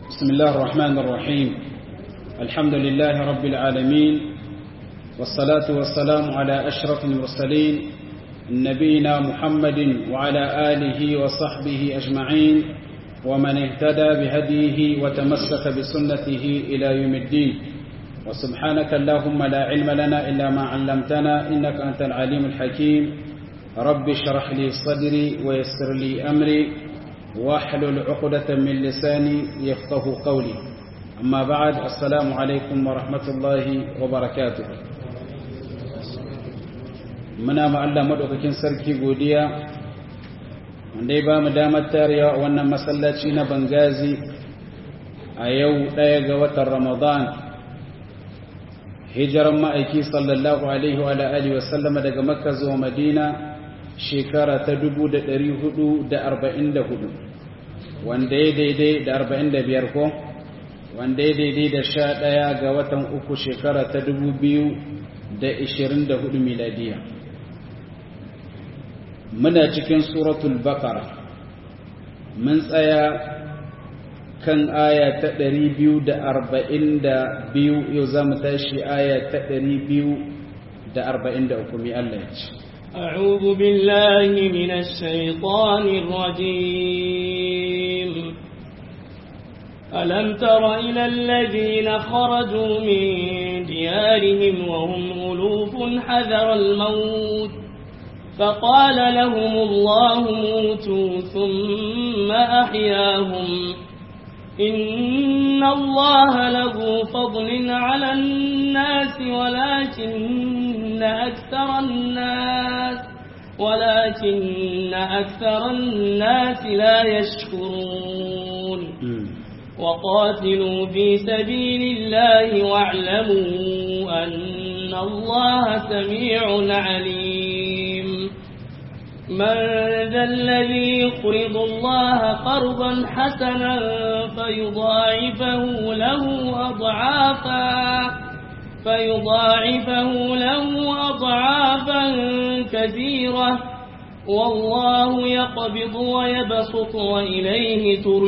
بسم الله الرحمن الرحيم الحمد لله رب العالمين والصلاة والسلام على أشرف المرسلين نبينا محمد وعلى آله وصحبه أجمعين ومن اهتدى بهديه وتمسك بسنته إلى يوم الدين وسبحانك اللهم لا علم لنا إلا ما علمتنا إنك أنت العليم الحكيم رب اشرح لي صدري ويسر لي أمري واحلل عقدة من لساني يفقه قولي أما بعد السلام عليكم ورحمة الله وبركاته muna ma'alla maɗaukakin sarki godiya wanda ya ba mu damar tarewa a wannan masallaci na bangazi a yau ɗaya ga watan ramadan hijiran ma'aiki sallallahu alaihi wa alihi wa sallama daga makka zuwa madina shekara ta 444 wanda ya daidai da 45 ko wanda ya daidai da 11 ga watan uku shekara ta 2024 miladiya muna cikin suratul baqara mun tsaya kan aya ta 242 yau za mu tashi aya ta 243 mai Allah ya ce أعوذ بالله من الشيطان الرجيم ألم تر إلى الذين خرجوا من ديارهم وهم ألوف حذر الموت فقال لهم الله موتوا ثم أحياهم إن الله له فضل على الناس ولكن أكثر الناس ولكن أكثر الناس لا يشكرون وقاتلوا في سبيل الله واعلموا أن الله سميع عليم من ذا الذي يقرض الله قرضا حسنا فيضاعفه له أضعافا فيضاعفه له أضعافا كثيرة والله يقبض ويبسط وإليه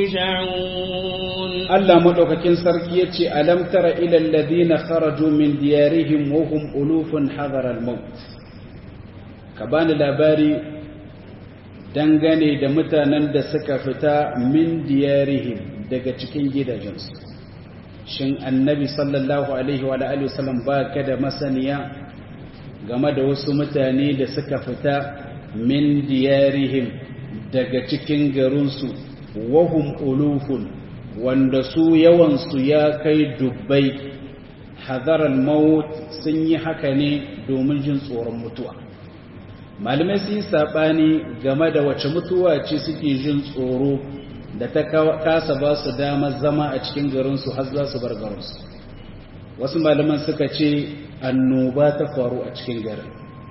ترجعون الله مدوكاكين سركيتي ألم تر إلى الذين خرجوا من ديارهم وهم ألوف حذر الموت كبان labari dangane da mutanen da suka fita min diyarihim daga cikin gidajensu shin annabi sallallahu alaihi wa alihi wasallam ba ka da masaniya game da wasu mutane da suka fita min diyarihim daga cikin garinsu wahum ulufun wanda su yawansu ya kai dubbai hadaral maut sun yi haka ne domin jin tsoron mutuwa malamai sun yi saɓani game da wace mutuwa ce suke jin tsoro da ta kasa ba su damar zama a cikin garinsu har za su bar garinsu wasu malaman suka ce annoba ta faru a cikin garin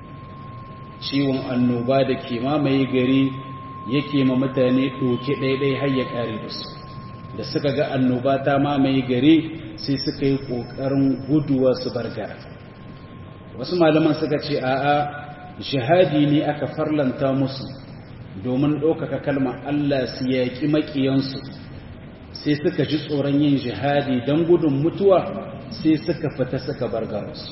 ciwon annoba da ke mamaye gari yake ma mutane ɗoke ɗaiɗai har ya ƙare da su da suka ga annoba ta mamaye gari sai suka yi ƙoƙarin guduwa su bar gara wasu malaman suka ce a'a jihadi ne aka farlanta musu domin ɗaukaka kalmar Allah su yaƙi maƙiyansu sai suka ji tsoron yin jihadi don gudun mutuwa sai suka fita suka bar garinsu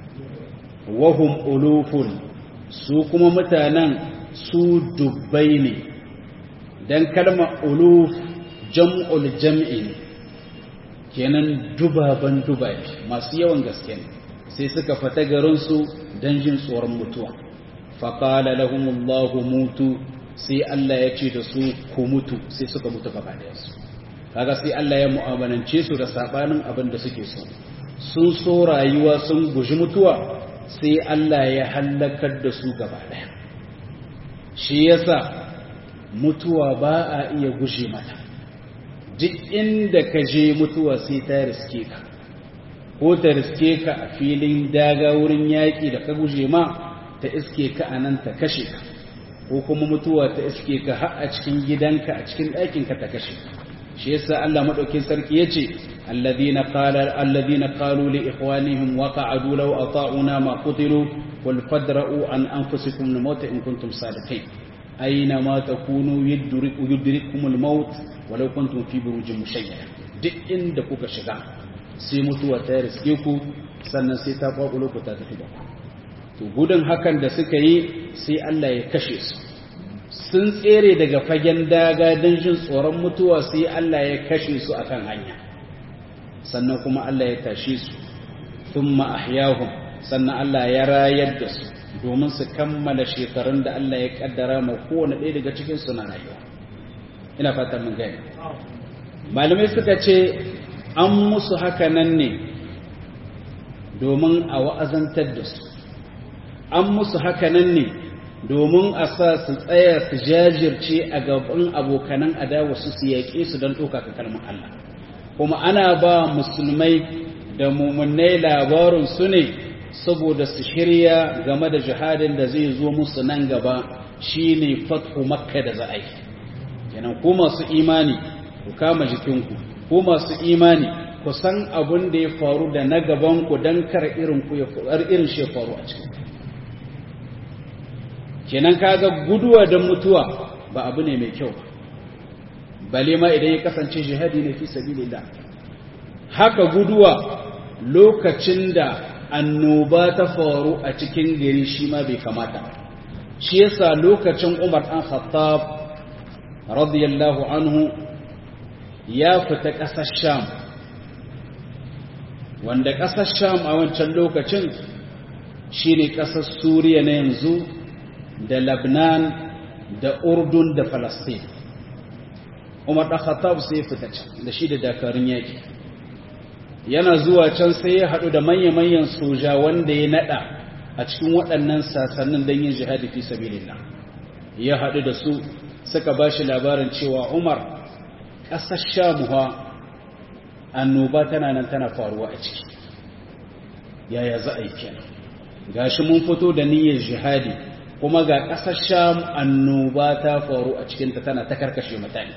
wahum ulufun su kuma mutanen su dubbai ne don kalmar uluf jam'ul jam'i ne kenan dubaban dubai masu yawan gaske ne sai suka fita garinsu don jin tsoron mutuwa faƙala lahumullahu mutu sai Allah ya ce da su ku mutu sai suka mutu gaba su kaga sai Allah ya mu'amalance su da sabanin abin da suke so sun so rayuwa sun guji mutuwa sai Allah ya hallakar da su gaba daya shi yasa mutuwa ba a iya guje mata duk inda ka je mutuwa sai ta riske ka ko ta riske ka a filin daga wurin yaƙi da ka guje ma ta iske ka a nan ta kashe ka ko kuma mutuwa ta iske ka har a cikin gidanka a cikin ɗakinka ta kashe shi yasa Allah madaukin sarki yace alladhina qala alladhina qalu li ikhwanihim wa qa'adu law ata'una ma qutilu qul fadra'u an anfusikum al-maut in kuntum sadiqin aina ma takunu yudriku yudrikumul maut walau kuntum fi burujin mushayyada duk inda kuka shiga sai mutuwa ta riske ku sannan sai ta kwakulo ku ta tafi da ku to gudun hakan da suka yi sai Allah ya kashe su sun tsere daga fagen daga don jin tsoron mutuwa sai Allah ya kashe su akan hanya sannan kuma Allah ya tashe su thumma ahyahum sannan Allah ya rayar da su domin su kammala shekarun da Allah ya kaddara ma kowane ɗaya daga cikin su na rayuwa ina fatan mun gani malamai suka ce an musu haka nan ne domin a wa'azantar da su an musu haka nan ne domin a sa su tsaya su jajirce a gaban abokanan adawa su su yaƙe su don ɗaukaka kalmar Allah kuma ana ba musulmai da mummunai labarin su ne saboda su shirya game da jihadin da zai zo musu nan gaba shine fathu makka da za a yi kenan ku masu imani ku kama jikinku ku masu imani ku san abin da ya faru da na gabanku don kar irin ku ya irin shi faru a cikin kenan kaga guduwa don mutuwa ba abu ne mai kyau bale ma idan ya kasance jihadi ne fi sabilillah haka guduwa lokacin da annoba ta faru a cikin gari shi ma bai kamata shi yasa lokacin Umar dan Khattab radiyallahu anhu ya fita ƙasar Sham wanda ƙasar Sham a wancan lokacin shine ƙasar Suriya na yanzu da Lebanon da Urdun da Palestine Umar dan Khattab sai fita can da shi da dakarun yaki yana zuwa can sai ya haɗu da manya-manyan soja wanda ya naɗa a cikin waɗannan sasannin don yin jihadi fi sabilillah ya haɗu da su suka ba shi labarin cewa umar ƙasar shamuwa annoba tana nan tana faruwa a ciki yaya za a yi kenan ga shi mun fito da niyyar jihadi kuma ga ƙasar sham annoba ta faru a cikinta tana ta karkashe mutane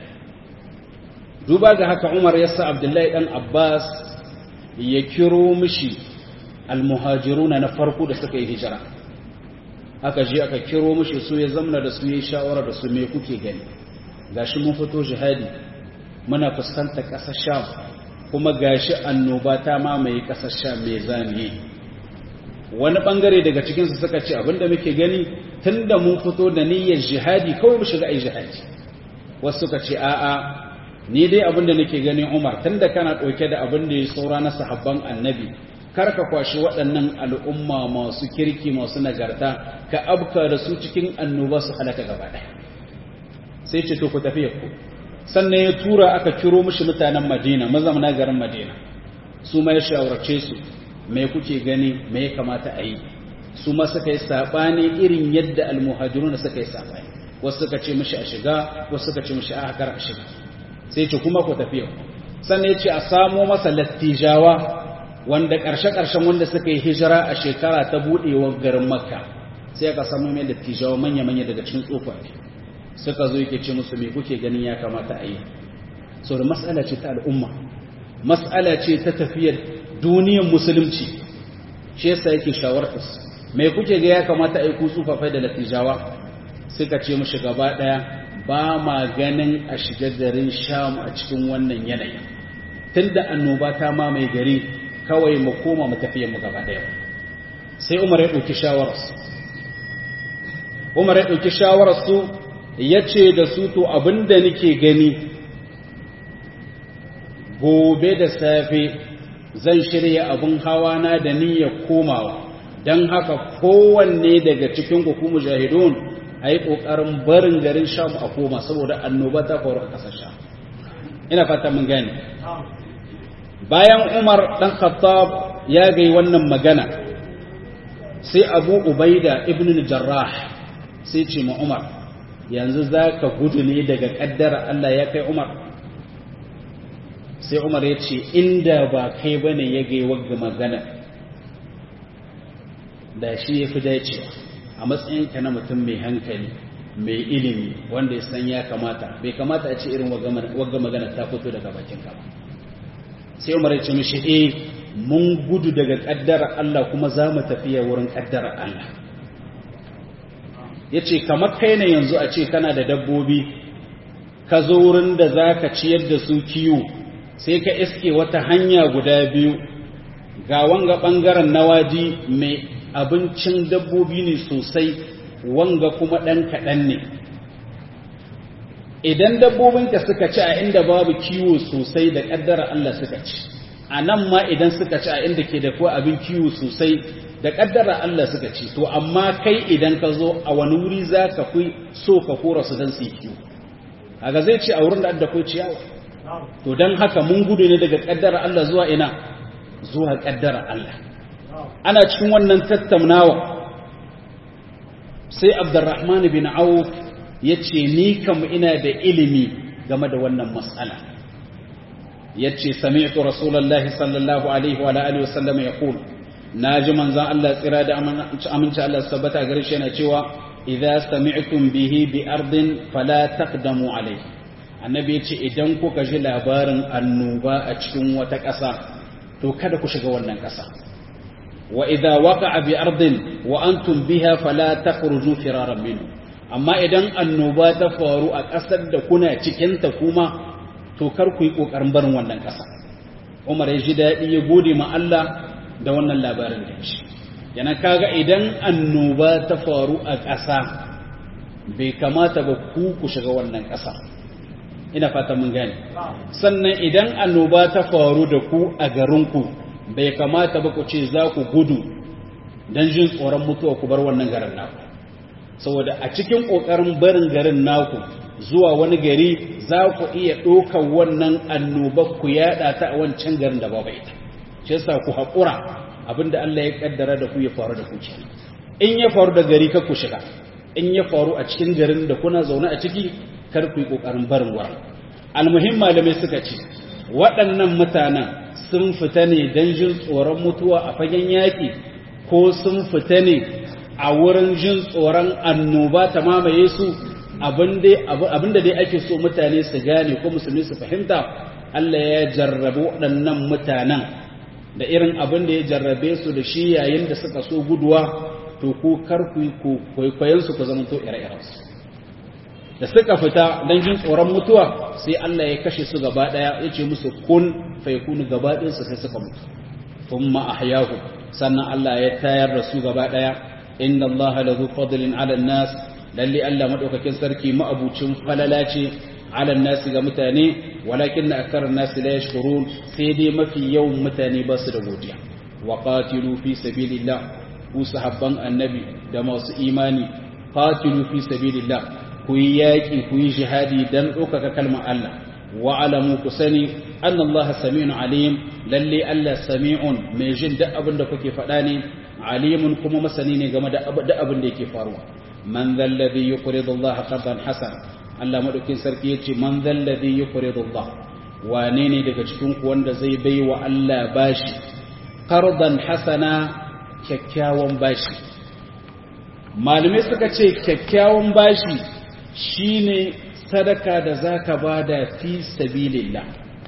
duba ga haka umar ya sa abdullahi ɗan abbas ya kiro mishi almuhajiruna na farko da suka yi hijira aka je aka kiro mishi su ya zamna da su yi shawara da su me kuke gani gashi mun fito jihadi muna fuskantar ƙasar sham kuma gashi annoba ta mamaye ƙasar sham mai zamiye wani bangare daga cikinsu suka ce abinda muke gani tunda mun fito da niyyar jihadi kawai mu shiga ai jihadi wasu suka ce a'a ni dai abin da nake gani Umar tunda kana ɗauke da abin da ya saura na sahabban annabi kar ka kwashi waɗannan al'umma masu kirki masu nagarta ka abka da su cikin annoba su halaka gaba ɗaya sai ce to ku tafi ku sannan ya tura aka kiro mishi mutanen Madina mazamna garin Madina su ma ya shawarce su me kuke gani me ya kamata a yi su ma suka yi saɓani irin yadda almuhajiruna suka yi saɓani wasu suka ce mishi a shiga wasu suka ce mishi a kar a shiga sai ce kuma ku tafiya sannan ya ce a samo masa lattijawa wanda ƙarshe-ƙarshen wanda suka yi hijira a shekara ta buɗewar garin makka sai aka samu mai lattijawa manya-manya daga cikin tsofaffi suka zo yake ce musu me kuke ganin ya kamata a yi sau da matsala ce ta al'umma matsala ce ta tafiyar duniyar musulunci shi yasa yake shawartar me kuke ga ya kamata a yi ku tsofafai da lattijawa suka ce mushi gaba ɗaya ba ma ganin a shiga garin sham a cikin wannan yanayi tunda annoba ta mamaye gari kawai mu koma mu tafiye mu gaba daya sai umar ya ɗauki shawararsu umar ya ɗauki shawararsu ya ce da su to abinda nake gani gobe da safe zan shirya abin hawa na da niyyar komawa don haka kowanne daga cikin ku mujahidun a yi ƙoƙarin barin garin sham a koma saboda annoba ta faru a ƙasar sham ina fata mun gane bayan umar ɗan khattab ya gai wannan magana sai abu ubaida ibn jarrah sai ce ma umar yanzu za ka gudu ne daga ƙaddara allah ya kai umar sai umar ya ce inda ba kai ba ne ya gai wagga magana da shi ya fi dacewa a matsayinka na mutum mai hankali mai ilimi wanda ya san ya kamata bai kamata a ce irin wagga magana ta fito daga bakinka ba sai umar ya ce mishi eh mun gudu daga kaddara Allah kuma za mu tafiya wurin kaddara Allah ya ce kamar kai ne yanzu a ce kana da dabbobi ka zo wurin da za ka ciyar da su kiwo sai ka iske wata hanya guda biyu ga wanga ɓangaren nawaji mai abincin dabbobi ne sosai wanga kuma ɗan kaɗan ne idan dabbobinka suka ci a inda babu kiwo sosai da ƙaddara Allah suka ci a nan ma idan suka ci a inda ke da kuwa abin kiwo sosai da ƙaddara Allah suka ci to amma kai idan ka zo a wani wuri za ka fi so ka kora su don su yi kiwo haka zai ce a wurin da adda kai ciyawa to don haka mun gudu ne daga ƙaddara Allah zuwa ina zuwa ƙaddara Allah ana cikin wannan tattaunawa sai abdurrahman bin auf ya ce ni kam ina da ilimi game da wannan matsala ya ce sami'tu rasulallah sallallahu alaihi wa alihi wasallam ya kulu na ji manzan Allah tsira da aminci Allah sabbata gare shi yana cewa idza sami'tum bihi bi ardin fala taqdamu alaihi annabi ya ce idan kuka ji labarin annoba a cikin wata ƙasa to kada ku shiga wannan ƙasa wa idza waqa'a bi ardin wa antum biha fala takhruju firaran minhu amma idan annoba ta faru a ƙasar da kuna cikin ta kuma to kar ku yi kokarin barin wannan ƙasa Umar ya ji daɗi ya gode ma Allah da wannan labarin da shi yana kaga idan annoba ta faru a ƙasa bai kamata ba ku ku shiga wannan ƙasa ina fata mun gane sannan idan annoba ta faru da ku a garinku bai kamata ba ku ce za ku gudu don jin tsoron mutuwa ku bar wannan garin naku saboda a cikin ƙoƙarin barin garin naku zuwa wani gari za ku iya ɗaukar wannan annoba ku yaɗa ta a wancan garin da babu ita shi yasa ku haƙura abinda Allah ya kaddara da ku ya faru da ku kenan in ya faru da gari ka ku shiga in ya faru a cikin garin da kuna zaune a ciki kar ku yi ƙoƙarin barin wurin almuhim malamai suka ce waɗannan mutanen sun fita ne don jin tsoron mutuwa a fagen yaƙi ko sun fita ne a wurin jin tsoron annoba ta mamaye su abinda dai ake so mutane su gane ko musulmi su fahimta Allah ya jarrabe waɗannan mutanen da irin abin da ya jarrabe su da shi yayin da suka so guduwa to ku kar ku kwaikwayon su ku zama to ire-irensu da suka fita don jin tsoron mutuwa sai Allah ya kashe su gaba daya ya ce musu kun faikunu gaba ɗinsu sai suka mutu thumma ahyahu sannan Allah ya tayar da su gaba daya inna Allah la zu fadlin ala nas lalle Allah madaukakin sarki ma'abucin falala ce ala nas ga mutane walakin na akthar nas la yashkurun sai dai mafi yawan mutane ba su da godiya wa qatilu fi sabilillah ku sahabban annabi da masu imani qatilu fi sabilillah ku yi yaƙi ku yi jihadi don ɗaukaka kalmar Allah wa alamu ku sani an Allah sami'un alim lalle Allah sami'un mai jin duk abin da kuke faɗa ne alimun kuma masani ne game da abin da yake faruwa man zalladhi yuqridu Allah qardan hasan Allah madaukin sarki yace man zalladhi yuqridu Allah wane ne daga cikin ku wanda zai bai wa Allah bashi qardan hasana kyakkyawan bashi malamai suka ce kyakkyawan bashi shine sadaka da zaka bada fi sabilillah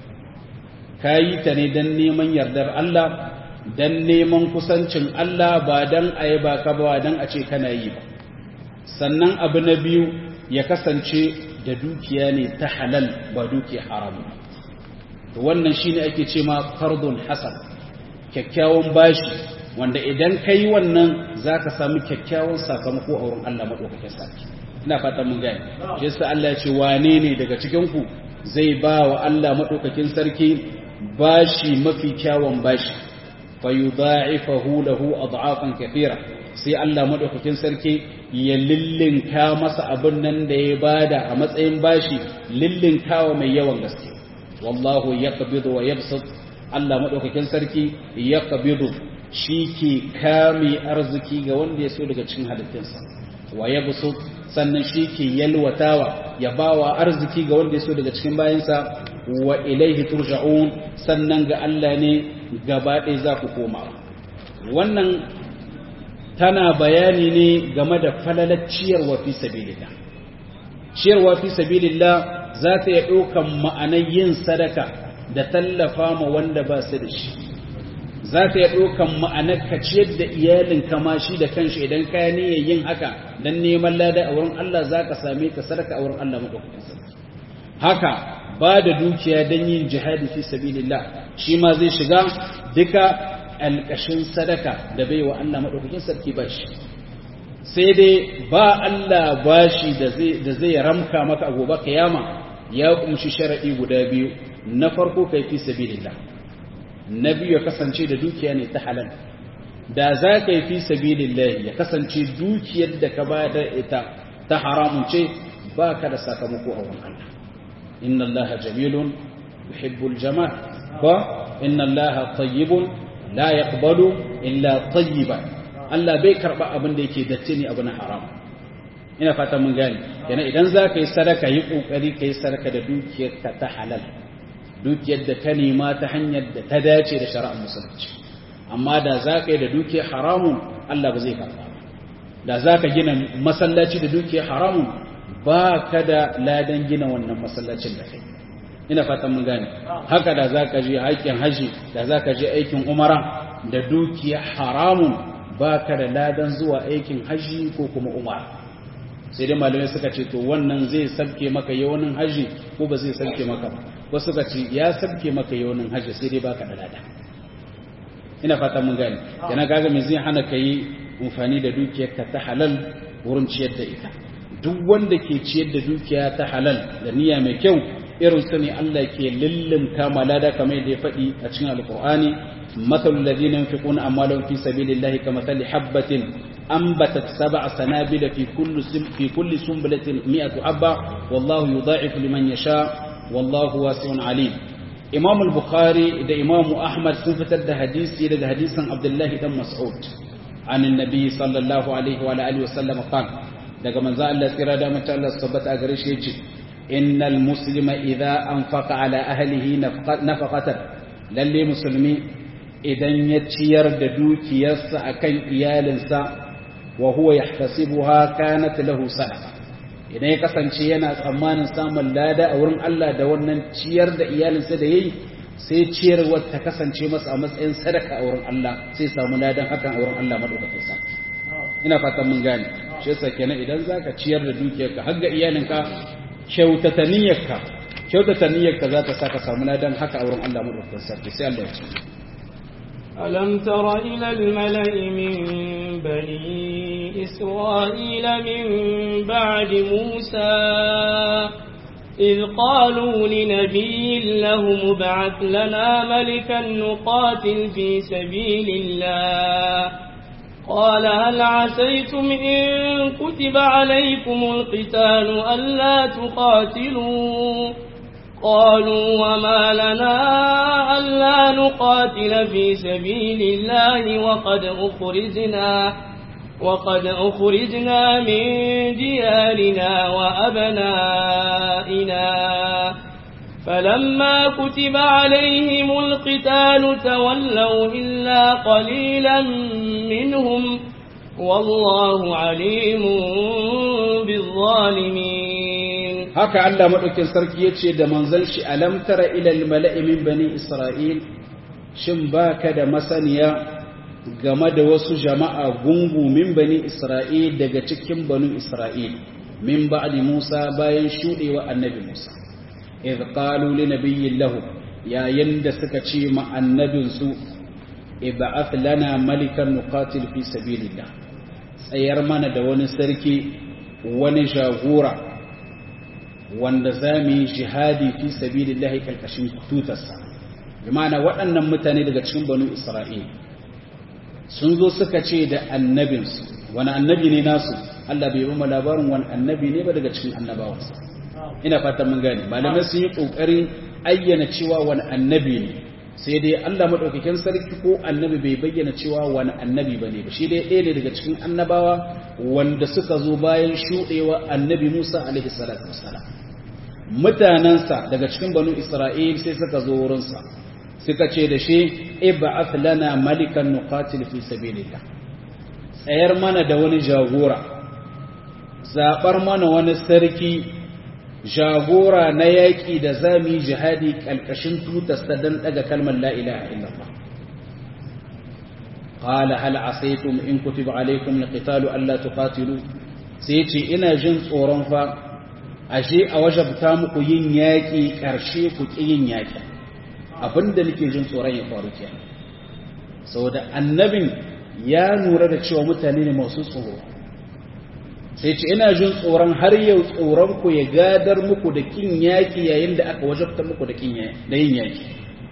kayi ta ne dan neman yardar Allah dan neman kusancin Allah ba dan ayi ba ka ba dan a ce kana yi ba sannan abu na biyu ya kasance da dukiya ne ta halal ba dukiya haram wannan shine ake ce ma fardun hasan kyakkyawan bashi wanda idan kai wannan zaka samu kyakkyawan sakamako a wurin Allah madaukakin sarki ina fatan mun gane shi yasa Allah ya ce wane ne daga cikin ku zai ba wa Allah madaukakin sarki bashi mafi kyawun bashi fayudha'ifahu lahu ad'afan kathira sai Allah madaukakin sarki ya lillinka masa abin nan da ya bada a matsayin bashi lillinkawa mai yawan gaske wallahu yaqbidu wa yabsut Allah madaukakin sarki yaqbidu shi ke kame arziki ga wanda ya so daga cikin halittinsa wa yabsut sannan shi ke yalwatawa ya bawa arziki ga wanda ya so daga cikin bayansa wa ilaihi turja'un sannan ga Allah ne gaba ɗaya za ku koma wannan tana bayani ne game da falalar ciyarwa fi sabilillah ciyarwa fi sabilillah za ta iya ɗaukan ma'anar yin sadaka da tallafa ma wanda ba su da shi za ta iya ɗaukan ma'anar ka ciyar da iyalin kama shi da kanshi idan ka niyyar yin haka don neman lada a wurin Allah za ka same ka sadaka a wurin Allah maɗaukakin sarki haka ba da dukiya don yin jihadi fi sabilillah shi ma zai shiga duka alƙashin sadaka da bai wa Allah maɗaukakin sarki ba shi sai dai ba Allah bashi da zai ramka maka a gobe kiyama ya kumshi sharaɗi guda biyu na farko kai fi sabilillah na biyu ya kasance da dukiya ne ta halal da za ka yi fi sabilillah ya kasance dukiyar da ka ba da ita ta haramun ce ba ka da sakamako a wurin Allah inna Allah jamilun yuhibbul jamal ba inna Allah tayyibun la yaqbalu illa tayyiban Allah bai karba abin da yake datti ne abu na haram ina fata mun gane yana idan za ka yi sadaka yi kokari ka yi sadaka da dukiyar ka ta halal dukiyar da ka nema ta hanyar da ta dace da shari'ar musulunci amma da za ka yi da dukiyar haramun Allah ba zai karba da za ka gina masallaci da dukiyar haramun ba ka da ladan gina wannan masallacin da kai ina fatan mun gane haka da za ka je aikin haji da za ka je aikin umara da dukiya haramun ba ka da ladan zuwa aikin haji ko kuma umara sai dai malamai suka ce to wannan zai sabke maka yawanin haji ko ba zai sabke maka ba wasu suka ce ya sabke maka yawanin haji sai dai baka da lada ina fatan mun gane yana kaga me zai hana ka yi amfani da dukiyarka ta halal wurin ciyar da ita duk wanda ke ciyar da dukiya ta halal da niyya mai kyau irin su ne Allah ke lullumta malada kamar yadda ya faɗi a cikin alkur'ani mathal ladina yunfiquna amwalahum fi sabilillahi kamathali habatin anbatat sab'a sanabila fi kulli fi kulli sunbulatin mi'atu habba wallahu yudha'ifu liman yasha wallahu wasi'un alim Imam al-Bukhari da Imam Ahmad sun fitar da hadisi daga hadisin Abdullahi dan Mas'ud an annabi sallallahu alaihi wa alihi wa sallam qala daga manzo Allah tsira da mutum Allah sabbata a gare shi yace innal muslima idza anfaqa ala ahlihi nafaqatan lalle musulmi idan ya ciyar da dukiyarsa akan iyalinsa wa huwa yahtasibuha kanat lahu sadaqa idan ya kasance yana tsammanin samun lada a wurin Allah da wannan ciyar da iyalinsa da yayi sai ciyarwar ta kasance masa a matsayin sadaka a wurin Allah sai samu ladan hakan a wurin Allah madaukakin sarki ina fatan mun gane shi yasa kenan idan zaka ciyar da dukiyarka har ga iyalinka kyautata niyyarka kyautata niyyarka za ta saka samu ladan haka a wurin Allah madaukakin sarki sai Allah ya ce ألم تر إلى الملأ من بني إسرائيل من بعد موسى إذ قالوا لنبي له مبعث لنا ملكا نقاتل في سبيل الله قال هل عسيتم إن كتب عليكم القتال ألا تقاتلوا قالوا وما لنا ألا نقاتل في سبيل الله وقد أخرجنا وقد أخرجنا من ديارنا وأبنائنا فلما كتب عليهم القتال تولوا إلا قليلا منهم والله عليم بالظالمين haka Allah madaukin sarki yace da manzon shi alam tara ila al mala'i min bani isra'il shin baka da masaniya game da wasu jama'a gungu min bani isra'il daga cikin banu isra'il min ba'di Musa bayan shudewa annabi Musa idh qalu li nabiyyin lahu yayin da suka ce ma annabin su ib'ath lana malikan nuqatil fi sabilillah tsayar mana da wani sarki wani jagora wanda za mu yi jihadi fi sabilillahi karkashin tutarsa bimana waɗannan mutane daga cikin banu isra'il sun zo suka ce da annabinsu wani annabi ne nasu Allah bai ba labarin wani annabi ne ba daga cikin annabawansa ina fatan mun gane malamai sun yi ƙoƙarin ayyana cewa wani annabi ne sai dai Allah maɗaukakin sarki ko annabi bai bayyana cewa wani annabi ba ne ba shi dai ɗaya ne daga cikin annabawa wanda suka zo bayan shuɗewa annabi Musa alaihi salatu wassalam mutanensa daga cikin banu Isra'il sai suka zo wurinsa suka ce da shi ib'ath lana malikan nuqatil fi sabilillah tsayar mana da wani jagora zabar mana wani sarki jagora na yaƙi da zami jihadi ƙalƙashin tutarsa don ɗaga kalmar la ilaha illallah qala hal asaytum in kutiba alaykum alqitalu alla tuqatilu sai ce ina jin tsoron fa ashe a wajabta muku yin yaƙi ƙarshe ku ƙi yin yaƙi abinda nake jin tsoron ya faru kenan saboda annabin ya nura da cewa mutane ne masu tsoro sai ce ina jin tsoron har yau tsoron ku ya gadar muku da kin yaƙi yayin da aka wajabta muku da kin da yin yaƙi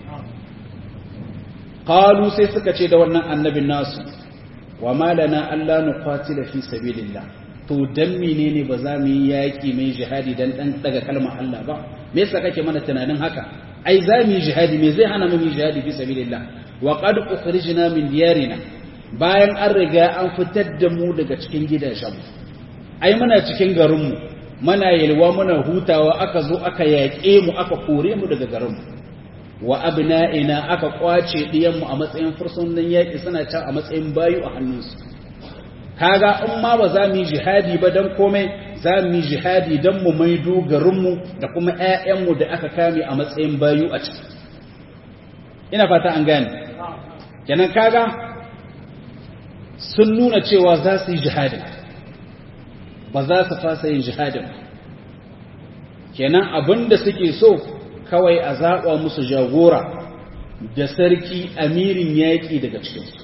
qalu sai suka ce da wannan annabin nasu wa malana alla nuqatila fi sabilillah to dan menene ba za mu yi yaƙi mai jihadi dan dan daga kalmar Allah ba me yasa kake mana tunanin haka ai za mu yi jihadi me zai hana mu yi jihadi fi sabilillah wa qad ukhrijna min diyarina bayan an riga an fitar da mu daga cikin gidajenmu ai muna cikin garinmu muna yalwa muna hutawa aka zo aka yaƙe mu aka kore mu daga garinmu wa abna'ina aka kwace diyanmu a matsayin fursunan yaƙi suna can a matsayin bayu a hannunsu kaga in ma ba za mu yi jihadi ba dan komai za mu yi jihadi dan mu maido garinmu da kuma ƴaƴanmu da aka kame a matsayin bayu a ciki ina fata an gane kenan kaga sun nuna cewa za su yi jihadin ba za su fasa yin jihadin kenan abin da suke so kawai a zaɓa musu jagora da sarki amirin yaƙi daga cikinsu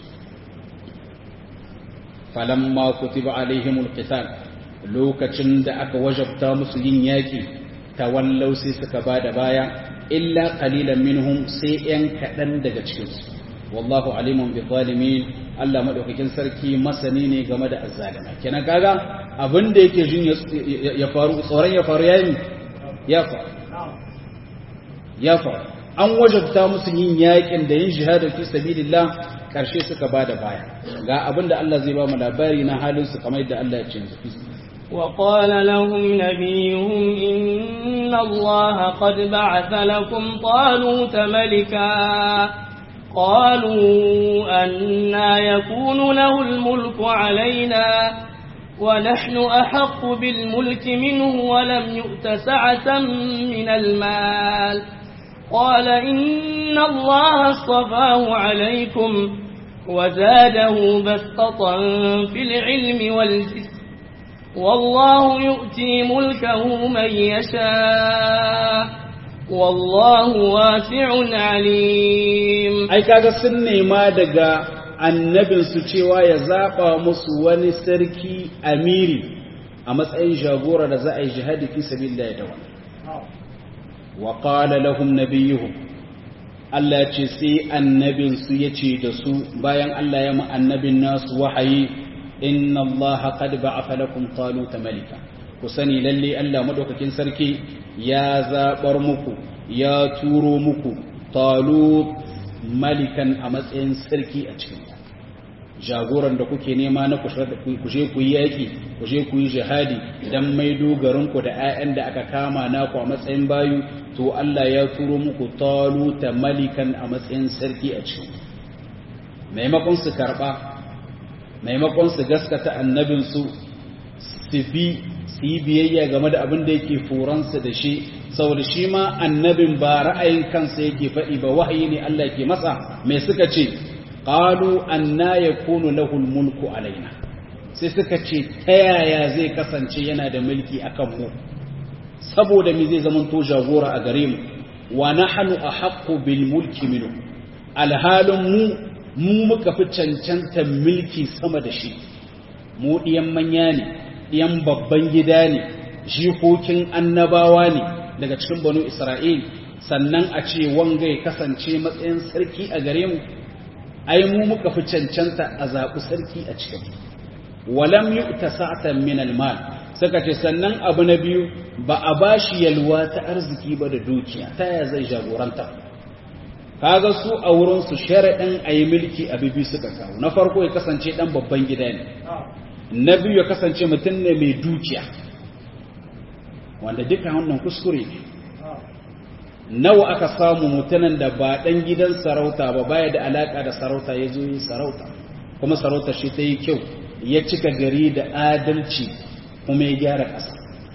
falamma kutiba alaihimul qital lokacin da aka wajabta musu yin yaƙi tawallau sai suka bada baya illa qalilan minhum sai yan kaɗan daga cikinsu wallahu alimun bi zalimin Allah madaukakin sarki masani ne game da azzalima kenan kaga abin da yake jin ya faru tsoron ya faru yayi ya faru ya faru an wajabta musu yin yakin da yin jihadin fi sabilillah karshe suka bada baya ga abin da Allah zai ba mu labari na halin su kamar yadda Allah ya ce وقال لهم نبيهم إن الله قد بعث لكم طالوت ملكا قالوا أنا يكون له الملك علينا ونحن أحق بالملك منه ولم يؤت سعة من المال قال إن الله اصطفاه عليكم وزاده بسطة في العلم والجسم والله يؤتي ملكه من يشاء والله واسع عليم ai kaga sun nema daga annabinsu cewa ya zaba musu wani sarki amiri a matsayin jagora da za a yi jihadi fi sabilillah da wani wa qala lahum nabiyuhum Allah ya ce sai annabinsu ya ce da su bayan Allah ya ma annabin nasu wahayi inna Allah qad ba'atha lakum taluta malika ku sani lalle Allah madaukakin sarki ya zabar muku ya turo muku talut malikan a matsayin sarki a cikin jagoran da kuke nema na kushe ku yi yaƙi kushe ku yi jihadi idan mai dogarinku da 'ya'yan da aka kama naku a matsayin bayu to Allah ya turo muku taluta malikan a matsayin sarki a cikin maimakon su karɓa maimakon su gaskata annabinsu su bi su yi biyayya game da abin da yake furansu da shi saboda shi ma annabin ba ra'ayin kansa yake faɗi ba wahayi ne Allah ke masa mai suka ce qalu anna yakunu lahu mulku alaina sai suka ce ta yaya zai kasance yana da mulki akan mu saboda me zai zama to jagora a gare mu wa nahnu ahaqqu bil mulki minhu alhalun mu mu muka fi cancantar mulki sama da shi mu diyan manya ne diyan babban gida ne jikokin annabawa ne daga cikin banu Isra'il sannan a ce wanga ya kasance matsayin sarki a gare mu ai mu muka fi cancanta a zaɓi sarki a cikin walam yi ta sa'atan min almal suka ce sannan abu na biyu ba a ba shi yalwa ta arziki ba da dukiya ta ya zai jagoranta kaga su a wurinsu sharaɗin a yi mulki a bibi suka kawo na farko ya kasance ɗan babban gida ne na biyu ya kasance mutum ne mai dukiya wanda duka wannan kuskure ne nawa aka samu mutanen da ba ɗan gidan sarauta ba baya da alaƙa da sarauta ya zo yi sarauta kuma sarauta shi ta yi kyau ya cika gari da adalci kuma ya gyara ƙasa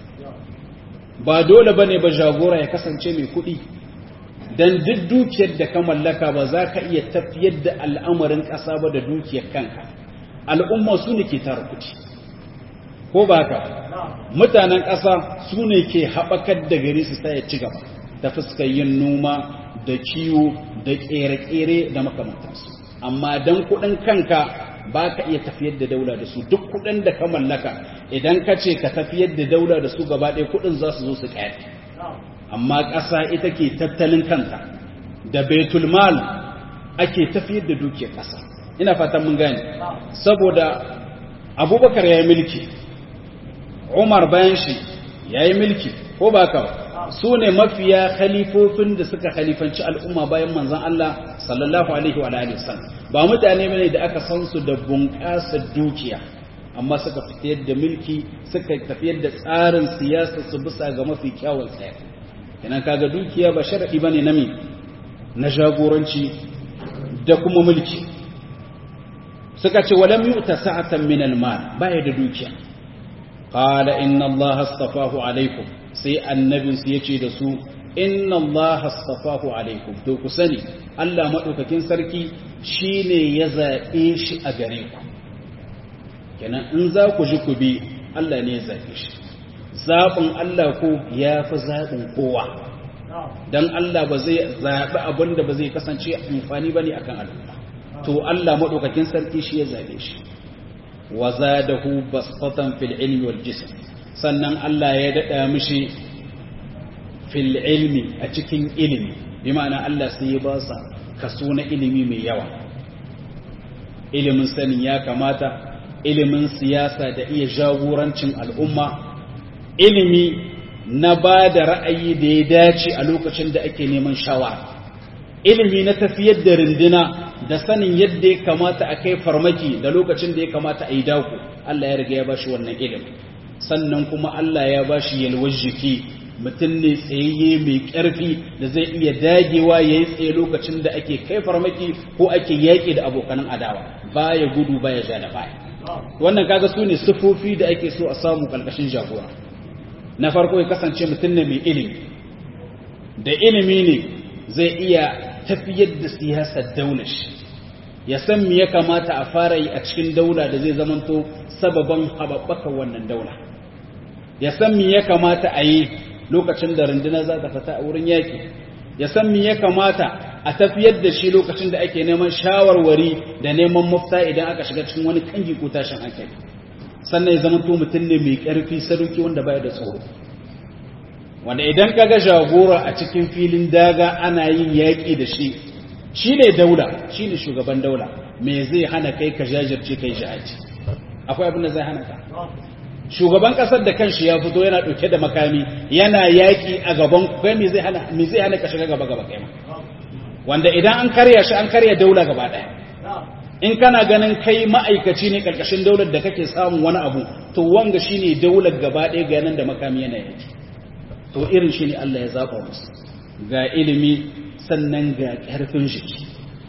ba dole ba ne ba jagora ya kasance mai kuɗi don duk dukiyar da ka mallaka ba za ka iya tafiyar da al'amarin ƙasa ba da dukiyar kanka al'umma su ne ke tara kuɗi ko ba haka mutanen ƙasa su ne ke haɓakar da gari su ya ci gaba ta fuskar yin noma da kiwo da ƙere-ƙere da makamantansu amma don kuɗin kanka ba ka iya tafiyar da daula da su duk kuɗin da ka mallaka idan ka ce ka tafiyar da daula da su gaba ɗaya kuɗin za su zo su ƙyar amma ƙasa ita ke tattalin kanta da betulmal ake tafiyar da dukiyar ƙasa ina fatan mun gane saboda abubakar ya yi mulki umar bayan shi ya yi mulki ko ba ka su ne mafiya khalifofin da suka khalifanci al'umma bayan manzan Allah sallallahu alaihi wa alihi wasallam ba mutane bane da aka san su da bunƙasa dukiya amma suka fitiyar da mulki suka tafiyar da tsarin siyasa su bisa ga mafi kyawun tsaya kenan kaga dukiya ba sharadi bane na mi na jagoranci da kuma mulki suka ce walam yu'ta sa'atan min al-mal baya da dukiya qala inna allaha astafahu alaikum sai annabinsu ya ce da su inna Allah astafahu alaikum to ku sani Allah maɗaukakin sarki shi ne ya zaɓe shi a gare ku kenan in za ku ji ku bi Allah ne ya zaɓe shi zaɓin Allah ko ya fi zaɓin kowa don Allah ba zai zaɓi abin da ba zai kasance amfani ba ne a kan al'umma to Allah maɗaukakin sarki shi ya zaɓe shi wa zadahu basfatan fil ilmi wal jism sannan Allah ya daɗa mishi fil ilmi a cikin ilimi bi ma'ana Allah sai ya ba sa kaso na ilimi mai yawa ilimin sanin ya kamata ilimin siyasa da iya jagorancin al'umma ilimi na ba da ra'ayi da ya dace a lokacin da ake neman shawara ilimi na tafiyar da rindina da sanin yadda ya kamata a kai farmaki da lokacin da ya kamata a yi dako Allah ya riga ya ba shi wannan ilimi sannan kuma Allah ya ba shi yalwar jiki mutum ne tsayayye mai ƙarfi da zai iya dagewa ya yi tsaye lokacin da ake kai farmaki ko ake yaƙi da abokanan adawa baya gudu baya ja da baya wannan kaga su ne sufofi da ake so a samu ƙarƙashin jagora na farko ya kasance mutum ne mai ilimi da ilimi ne zai iya tafiyar da siyasar daular shi ya san me ya kamata a fara yi a cikin daula da zai zamanto sababan haɓaɓɓaka wannan daula ya san me ya kamata a yi lokacin da runduna za ta fita a wurin yaƙi ya san me ya kamata a tafiyar da shi lokacin da ake neman shawarwari da neman mafita idan aka shiga cikin wani kangi ko tashin hankali sannan ya zamanto mutum ne mai ƙarfi sadauki wanda baya da tsoro wanda idan kaga jagora a cikin filin daga ana yin yaƙi da shi shi ne daula shi ne shugaban daula me zai hana kai ka jajirce kai jihadi akwai abin da zai hana ka shugaban kasar da kanshi ya fito yana ɗauke da makami yana yaƙi a gaban kai me zai hana me zai hana ka shiga gaba gaba kai ma wanda idan an karya shi an karya daula gaba ɗaya in kana ganin kai ma'aikaci ne karkashin daular da kake samun wani abu to wanga shine daular gaba ɗaya ga nan da makami yana yaki to irin shi ne Allah ya zaɓa musu ga ilimi sannan ga ƙarfin jiki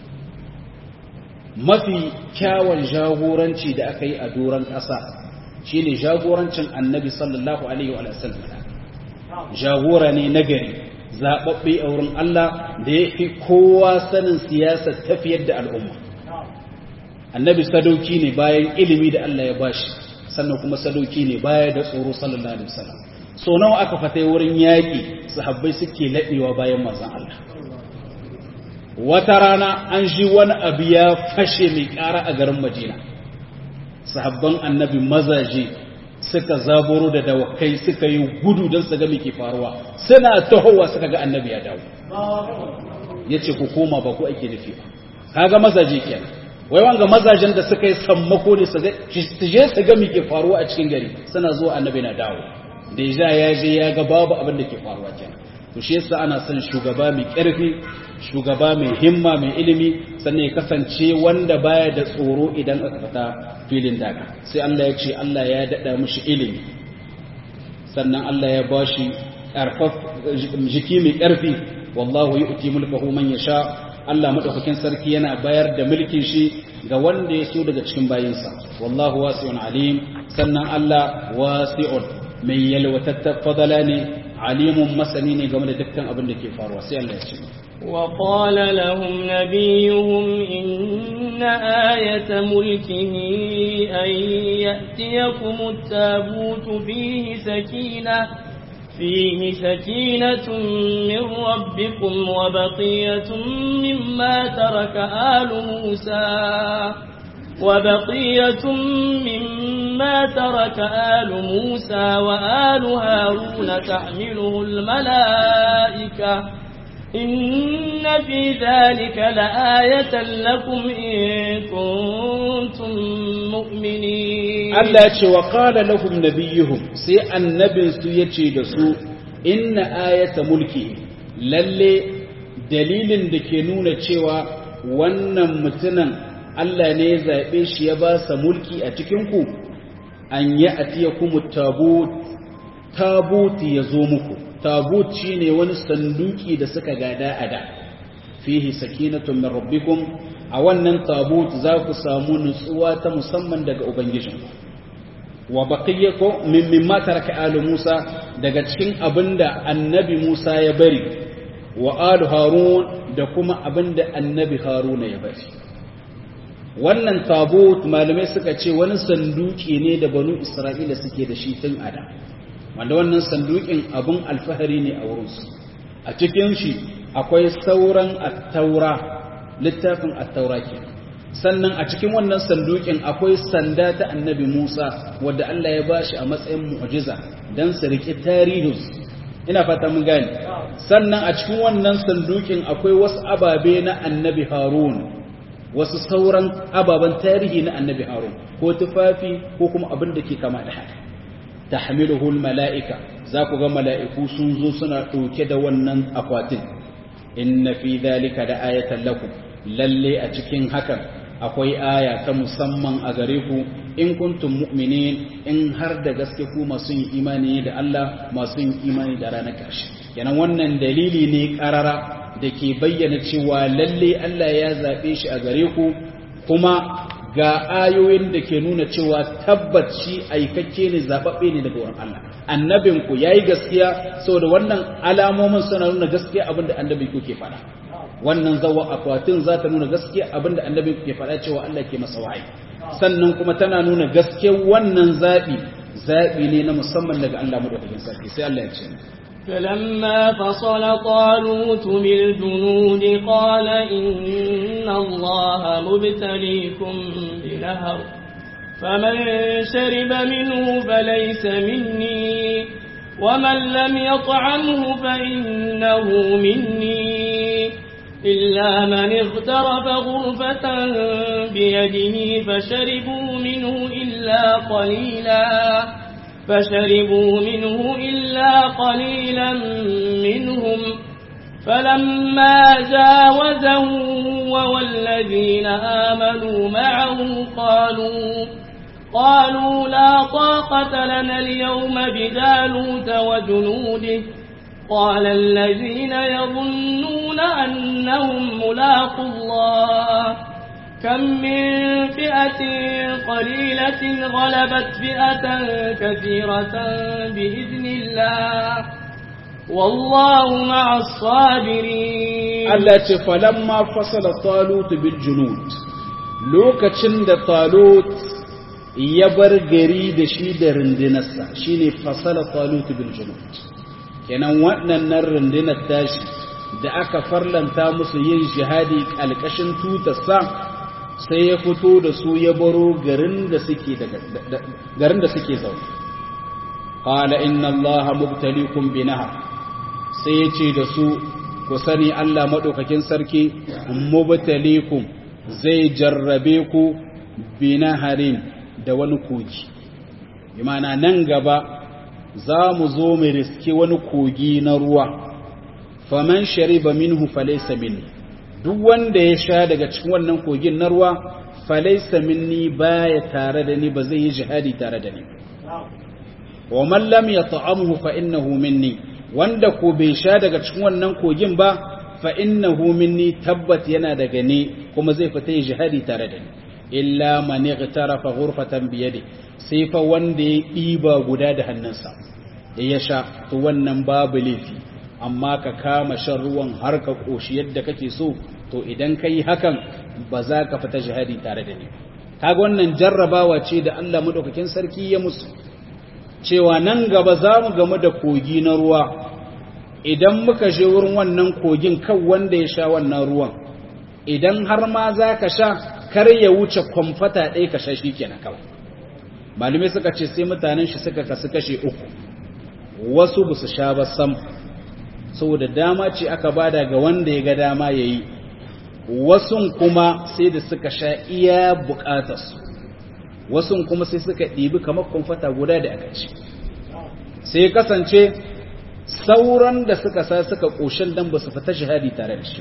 mafi kyawun jagoranci da aka yi a doron ƙasa shi ne jagorancin annabi sallallahu alaihi wa sallam jagora ne nagari zaɓaɓɓe a wurin Allah da ya fi kowa sanin siyasar tafiyar da al'umma annabi sadauki ne bayan ilimi da Allah ya bashi sannan kuma sadauki ne baya da tsoro sallallahu alaihi wasallam so nawa aka fata wurin yaƙi sahabbai suke laɗewa bayan manzon Allah wata rana an ji wani abu ya fashe mai ƙara a garin Madina sahabban annabi mazaje suka zaburo da dawakai suka yi gudu don su ga me ke faruwa suna tahowa suka ga annabi ya dawo yace ku koma ba ku ake nufi ba kaga mazaje kenan wai wanga mazajen da suka yi sammako ne su je su ga me ke faruwa a cikin gari suna zuwa annabi na dawo da ya ya je ya ga babu abin da ke faruwa kenan to shi yasa ana son shugaba mai ƙarfi shugaba mai himma mai ilimi sannan ya kasance wanda baya da tsoro idan aka fita filin daga sai Allah ya ce Allah ya dada mishi ilimi sannan Allah ya bashi ƙarfaf jiki mai ƙarfi wallahu yu'ti mulkahu man yasha Allah madaukakin sarki yana bayar da mulkin shi ga wanda ya so daga cikin bayinsa wallahu wasi'un alim sannan Allah wasi'un mai yalwatattar fadala ne alimun masani ne game da dukkan abin da ke faruwa sai Allah ya ce وقال لهم نبيهم إن آية ملكه أن يأتيكم التابوت فيه سكينة فيه سكينة من ربكم وبقية مما ترك آل موسى وبقية مما ترك آل موسى وآل هارون تحمله الملائكة إن في ذلك لآية لكم إن كنتم مؤمنين Allah ce wa qala lahum nabiyuhum sai annabin su yace da su inna ayata mulki lalle dalilin da ke nuna cewa wannan mutumin Allah ne ya zabe shi ya ba sa mulki a cikin ku an yi atiyakum tabut tabut ya zo muku tabut shine wani sanduki da suka gada a da fihi sakinatun min rabbikum a wannan tabut za ku samu nutsuwa ta musamman daga ubangijinku wa baqiyako min mimma taraka alu Musa daga cikin abinda annabi Musa ya bari wa alu Harun da kuma abinda annabi Haruna ya bari wannan tabut malamai suka ce wani sanduki ne da banu Isra'ila suke da shi tun ada wanda wannan sandukin abun alfahari ne a wurinsu a cikin shi akwai sauran at-taura littafin at-taura kenan sannan a cikin wannan sandukin akwai sanda ta annabi Musa wadda Allah ya bashi a matsayin mu'jiza dan su riki tarihin ina fata mun gane sannan a cikin wannan sandukin akwai wasu ababe na annabi Harun wasu sauran ababen tarihi na annabi Harun ko tufafi ko kuma abin da ke kama da haka tahmiluhu mala'ika za ku ga mala'iku sun zo suna ɗauke da wannan akwatin inna fi dhalika da ayatan lakum lalle a cikin hakan akwai aya ta musamman a gare ku in kuntum mu'minin in har da gaske ku masu yin imani da Allah masu yin imani da ranar ƙarshe kenan wannan dalili ne ƙarara da ke bayyana cewa lalle Allah ya zaɓe shi a gare ku kuma ga ayoyin da ke nuna cewa tabbaci aikakke ne zaɓaɓɓe ne daga wurin Allah annabin ku yayi gaskiya saboda wannan alamomin suna nuna gaskiya abin da annabi ku ke faɗa wannan zawa akwatin za ta nuna gaskiya abinda annabi ke faɗa cewa Allah ke masa wahayi sannan kuma tana nuna gaskiyar wannan zaɓi zaɓi ne na musamman daga Allah madaukakin sarki sai Allah ya ce فلما فصل طالوت بالجنود قال إن الله مبتليكم بنهر فمن شرب منه فليس مني ومن لم يطعمه فإنه مني إلا من اغترف غرفة بيده فشربوا منه إلا قليلا فشربوا منه إلا قليلا منهم فلما جاوزه والذين آمنوا معه قالوا قالوا لا طاقة لنا اليوم بدالوت وجنوده قال الذين يظنون أنهم ملاقوا الله كم من فئة قليلة غلبت فئة كثيرة بإذن الله والله مع الصابرين التي فلما فصل طالوت بالجنود لوكacin da talut ya bar gari da shi da rundunarsa shine fasala talut bil junud kenan waɗannan rundunar tashi da aka farlanta musu yin jihadi ƙalƙashin tutarsa sai ya fito da su ya baro garin da suke garin da suke zaune qala inna allaha mubtaliikum bi nahar sai ya ce da su ku sani Allah madaukakin sarki mubtaliikum zai jarrabe ku bi naharin da wani kogi imana nan gaba za mu zo mu riske wani kogi na ruwa faman shariba minhu falaysa minni duk wanda ya sha daga cikin wannan kogin na ruwa falaysa minni baya tare da ni ba zai yi jihadi tare da ni wa man lam yat'amhu fa innahu minni wanda ko bai sha daga cikin wannan kogin ba fa innahu minni tabbat yana daga ni kuma zai fita yi jihadi tare da ni illa man igtarafa ghurfatan bi yadi sai fa wanda ya ɗiba guda da hannunsa ya sha to wannan babu laifi amma ka kama shan ruwan har ka koshi yadda kake so to idan kai hakan ba za ka fita jihadi tare da ni kaga wannan jarrabawa ce da Allah madaukakin sarki ya musu cewa nan gaba za mu gamu da kogi na ruwa idan muka je wurin wannan kogin kan wanda ya sha wannan ruwan idan har ma za ka sha kar ya wuce kwamfata ɗaya ka sha shi kenan kawai malamai suka ce sai mutanen shi suka kasu kashe uku wasu ba su sha ba sam saboda dama ce aka bada ga wanda ya ga dama ya yi wasun kuma sai da suka sha iya bukatarsu wasun kuma sai suka ɗibi kamar kwamfata guda da aka ci sai kasance sauran da suka sa suka ƙoshin dan ba su fita shahadi tare da shi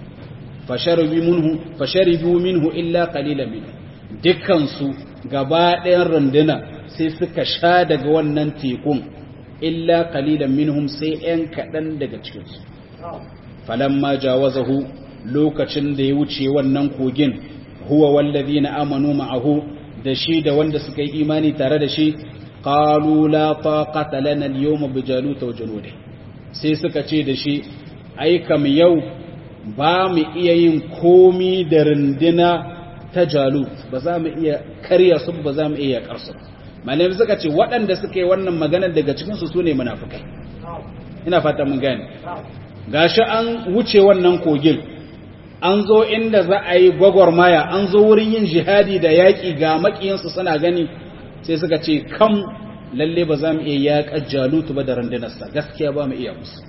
fasharibu minhu illa qalila minhu dukkansu gaba ɗayan runduna sai suka sha daga wannan tekun illa qalilan minhum sai ‘yan kaɗan daga cikinsu falamma jawazahu lokacin da ya wuce wannan kogin huwa wallazi na amanu ma'ahu da shi da wanda suka yi imani tare da shi qalu la taqata lana al-yawma bi jalut wa junudihi sai suka ce da shi ai kam yau ba mu iya yin komi da runduna ta jalut ba za mu iya karya su ba za mu iya karsu malamai suka ce waɗanda suka yi wannan magana daga cikin su sune munafikai ina fata mun gane gashi an wuce wannan kogin an zo inda za a yi gwagwarmaya an zo wurin yin jihadi da yaƙi ga maƙiyansu suna gani sai suka ce kam lalle ba za mu iya yaƙar jalutu ba da rundunarsa gaskiya ba mu iya musu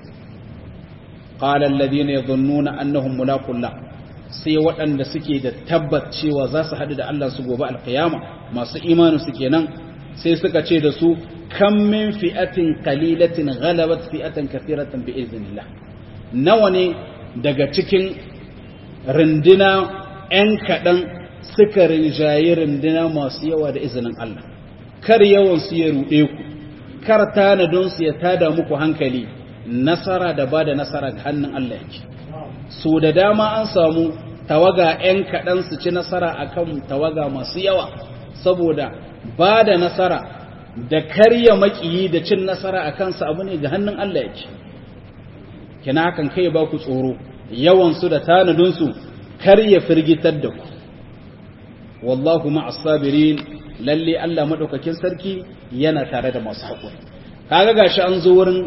qala alladhina yadhunnuna annahum mulaqullah sai waɗanda suke da tabbat cewa za su haɗu da Allah su gobe alƙiyama masu imani su kenan sai suka ce da su kam min fi'atin qalilatin ghalabat fi'atan kathiratan bi iznillah nawa ne daga cikin rindina ‘yan kaɗan suka rinjaye rindina masu yawa da izinin Allah, kar yawansu ya ruɗe ku, kar tanadonsu ya tada muku hankali, nasara da ba da nasara ga hannun Allah yake. So da dama an samu tawaga ‘yan kaɗan su ci nasara a kan tawaga masu yawa, saboda ba da nasara da karya maƙiyi da cin nasara a kansa abu ne ga hannun Allah yake. Kina hakan kai ba ku tsoro, yawansu da tanadinsu kar ya firgitar da ku wallahu ma'as sabirin lalle Allah madaukakin sarki yana tare da masu haƙuri kaga gashi an zo wurin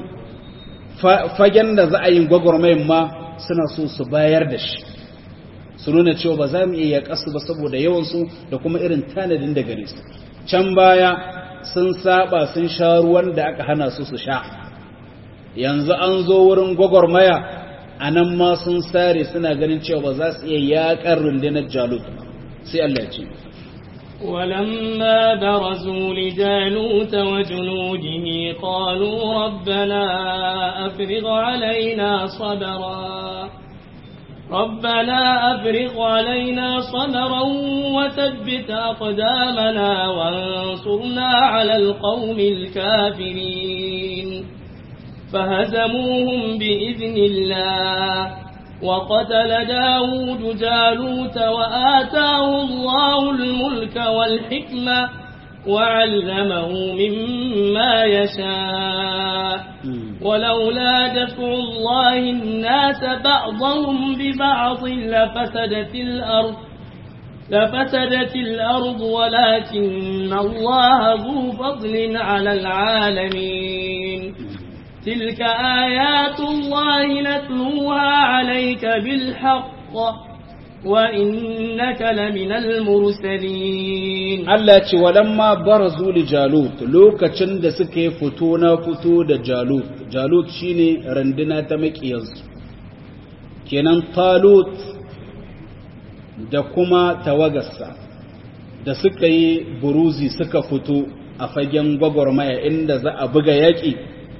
fagen da za a yi gwagwarmayin ma suna so su bayar da shi su nuna cewa ba za mu iya kasu ba saboda yawansu da kuma irin tanadin da gare su can baya sun saba sun sha ruwan da aka hana su su sha yanzu an zo wurin gwagwarmaya a nan ma sun sare suna ganin cewa ba za su iya yaƙar rundunar jalut sai Allah ya ce ولما برزوا لجالوت وجنوده قالوا ربنا أفرغ علينا صبرا ربنا أفرغ علينا صبرا وثبت أقدامنا وانصرنا على القوم الكافرين فهزموهم بإذن الله وقتل داود جالوت وآتاه الله الملك والحكمة وعلمه مما يشاء ولولا دفع الله الناس بعضهم ببعض لفسدت الأرض لفسدت الأرض ولكن الله ذو فضل على العالمين تلك آيات الله نتلوها عليك بالحق وإنك لمن المرسلين Allah ce walamma barazu li Jalut lokacin da suka yi fito na fito da Jalut Jalut shine randuna ta makiyansu kenan Talut da kuma tawagarsa da suka yi buruzi suka fito a fagen gwagwarmaya inda za a buga yaƙi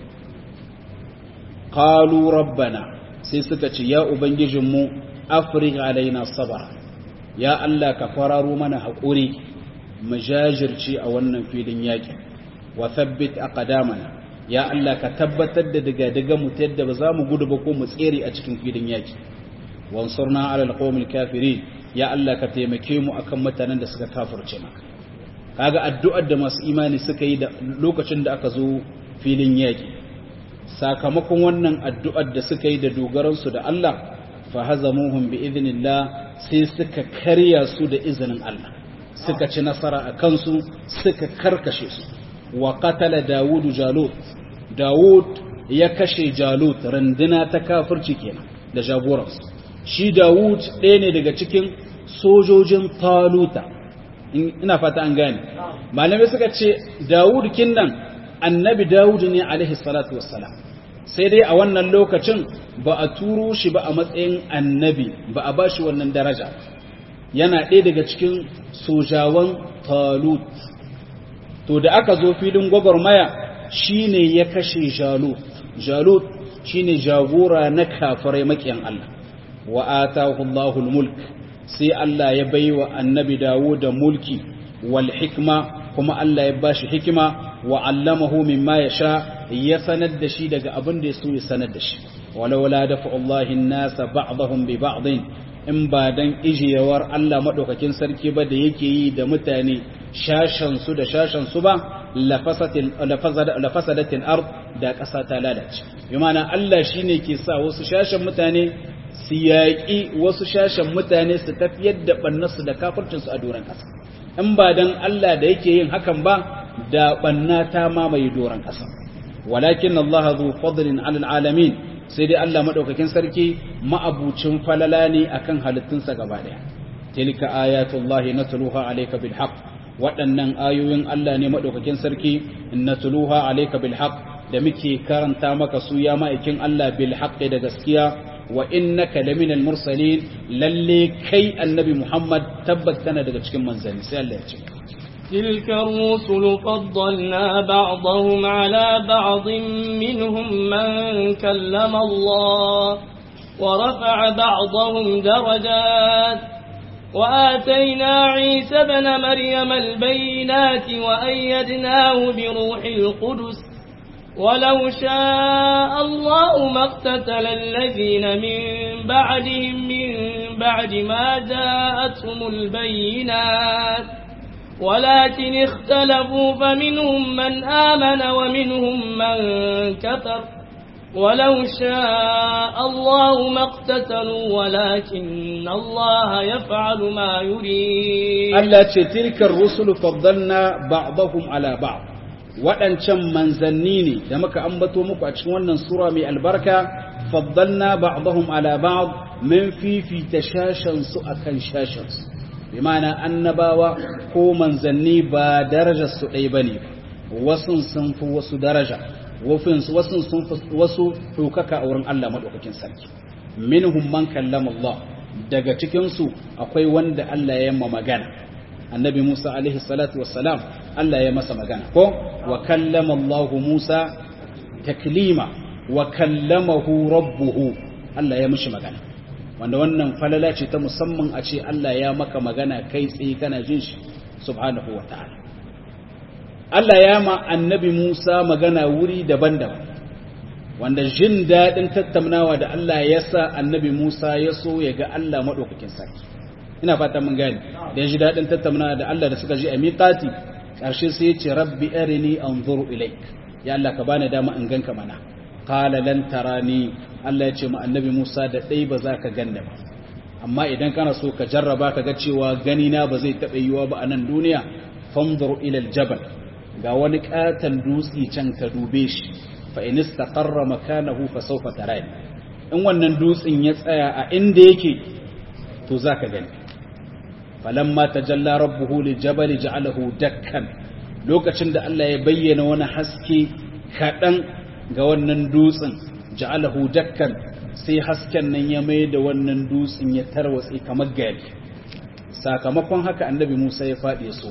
qalu rabbana sai suka ce ya ubangijinmu afrigh alaina sabara ya Allah ka fararo mana haƙuri mu jajirce a wannan filin yaƙi wa thabbit aqdamana ya Allah ka tabbatar da daga daga mu yadda ba za mu gudu ba ko mu tsere a cikin filin yaƙi wansurna ala alqawmil kafirin ya Allah ka taimake mu akan mutanen da suka kafirce maka kaga addu'ar da masu imani suka yi da lokacin da aka zo filin yaƙi sakamakon wannan addu'ar da suka yi da dogaransu da Allah fahazamuhum bi idhnillah sai suka karya su da izinin Allah suka ci nasara a kansu suka karkashe su wa qatala dawudu jalut dawud ya kashe jalut randuna ta kafirci kenan da jagoransu shi dawud ɗaya ne daga cikin sojojin taluta ina fata an gane malamai suka ce dawud kinnan annabi dawud ne alaihi salatu wassalam sai dai a wannan lokacin ba a turo shi ba a matsayin annabi ba a ba shi wannan daraja yana ɗaya daga cikin sojawan talut to da aka zo filin gwagwarmaya shi ne ya kashe jalut jalut shi ne jagora na kafirai makiyan Allah wa atahu Allahul mulk sai Allah ya bai wa annabi dawo da mulki wal hikma kuma Allah ya bashi hikima wa allamahu mimma yasha ya sanar da shi daga abin da yaso ya sanar da shi walawala dafa Allahin nasa ba'dahum bi ba'din in ba dan ijiyawar Allah madaukakin sarki ba da yake yi da mutane shashan su da shashan su ba lafasadatin ard da ƙasa ta lalace bi ma'ana Allah shine ke sa wasu shashan mutane su yaƙi wasu shashan mutane su tafiyar da ɓannarsu da kafircinsu a doron ƙasa in ba don Allah da yake yin hakan ba da ɓanna ta mamaye doron ƙasa walakin Allah zu fadlin alal alamin sai dai Allah madaukakin sarki ma'abucin falala ne akan halittunsa gaba ɗaya tilka ayatullahi natluha alayka bil haqq waɗannan ayoyin Allah ne madaukakin sarki natluha alayka bil haqq da muke karanta maka su ya ma'aikin Allah bil haqqi da gaskiya wa innaka laminal mursalin lalle kai annabi Muhammad tabbat kana daga cikin manzanni sai Allah ya ce تلك الرسل فضلنا بعضهم على بعض منهم من كلم الله ورفع بعضهم درجات وآتينا عيسى بن مريم البينات وأيدناه بروح القدس ولو شاء الله ما اقتتل الذين من بعدهم من بعد ما جاءتهم البينات ولكن اختلفوا فمنهم من آمن ومنهم من كفر ولو شاء الله ما اقتتلوا ولكن الله يفعل ما يريد التي تلك الرسل فضلنا بعضهم على بعض waɗancan manzanni ne da muka ambato muku a cikin wannan sura mai albarka faddalna ba'dahum ala ba'd min fifita shashan su akan shashan su bi ma'ana annabawa ko manzanni ba darajar su ɗaya bane wasu sun fi wasu daraja wasu sun fi wasu ɗaukaka a wurin Allah madaukakin sarki minhum man kallama Allah daga cikin su akwai wanda Allah ya yamma magana annabi Musa alaihi salatu wassalam Allah ya masa magana ko wa kallama Allah Musa taklima wa kallamahu rabbuhu Allah ya mishi magana wanda wannan falala ce ta musamman a ce Allah ya maka magana kai tsaye kana jin shi subhanahu wa ta'ala Allah ya ma annabi Musa magana wuri daban-daban wanda jin daɗin tattaunawa da Allah ya sa annabi Musa ya so ya ga Allah maɗaukakin sarki ina fata mun gane da ya ji daɗin tattaunawa da Allah da suka ji a miƙati ƙarshe sai ya ce rabbi arini anzuru ilaik ya Allah ka bani dama in ganka mana qala lan tarani Allah ya ce ma annabi Musa da dai ba za ka ganna ba amma idan kana so ka jarraba ka ga cewa gani na ba zai taɓa yiwa ba a nan duniya fanzur ila aljabal ga wani katan dutse can ka dube shi fa in istaqarra makanahu fa sawfa tarani in wannan dutsen ya tsaya a inda yake to zaka gani falamma tajalla rabbuhu liljabal ja'alahu dakkan lokacin da Allah ya bayyana wani haske kadan ga wannan dutsen ja'alahu dakkan sai hasken nan ya mai da wannan dutsen ya tarwatse kamar gari sakamakon haka annabi Musa ya faɗi so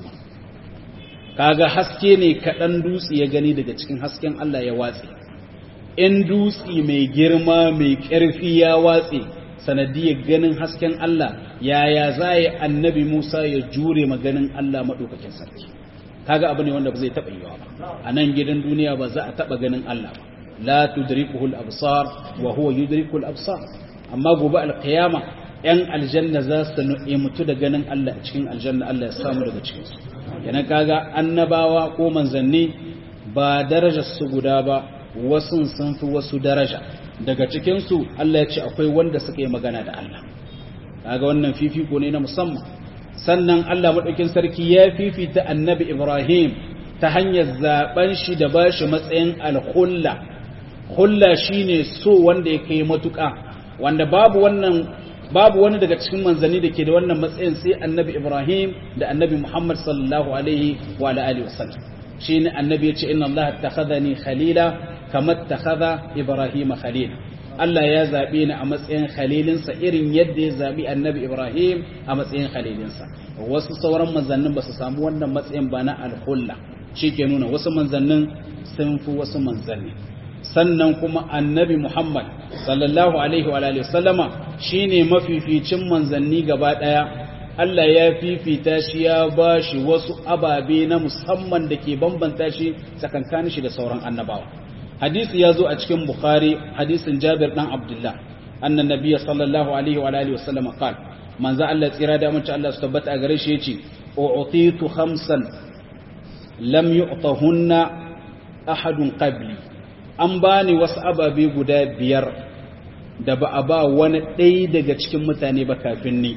kaga haske ne kadan dutse ya gani daga cikin hasken Allah ya watse in dutse mai girma mai ƙarfi ya watse sanadiyar ganin hasken Allah yaya za yi annabi Musa ya jure maganin Allah maɗaukakin sarki kaga abu ne wanda ba zai taɓa yiwa ba a nan gidan duniya ba za a taɓa ganin Allah ba la tudrikuhu al-absar wa huwa yudriku al-absar amma gobe al-qiyama yan aljanna za su mutu da ganin Allah a cikin aljanna Allah ya samu daga cikin su yana kaga annabawa ko manzanni ba darajar su guda ba wasu sun fi wasu daraja daga cikin su Allah ya ce akwai wanda suka yi magana da Allah kaga wannan fifiko ne na musamman sannan Allah madaukin sarki ya fifita annabi Ibrahim ta hanyar zaben shi da bashi matsayin al-khulla khulla shine so wanda ya kai matuƙa wanda babu wannan babu wani daga cikin manzanni da ke da wannan matsayin sai annabi Ibrahim da annabi Muhammad sallallahu alaihi wa alihi wasallam shine annabi ya ce inna Allah takhadhani khalila kama takhadha Ibrahim khalila Allah ya zabe ni a matsayin khalilinsa irin yadda ya zabi annabi Ibrahim a matsayin khalilinsa wasu sauran manzannin ba su samu wannan matsayin ba na al-khulla ke nuna wasu manzannin sun fi wasu manzanni sannan kuma annabi Muhammad sallallahu alaihi wa alihi sallama shine mafificin manzanni gaba daya Allah ya fifita shi ya bashi wasu ababe na musamman da ke bambanta shi tsakankanin shi da sauran annabawa hadisi ya zo a cikin Bukhari hadisin Jabir dan Abdullah annan nabiyyi sallallahu alaihi wa alihi sallama qala manzo Allah tsira da mun Allah su tabbata a gare shi yace u'titu khamsan lam yu'tahunna ahadun qabli an ba ni wasu ababe guda biyar da ba a ba wani ɗaya daga cikin mutane ba kafin ni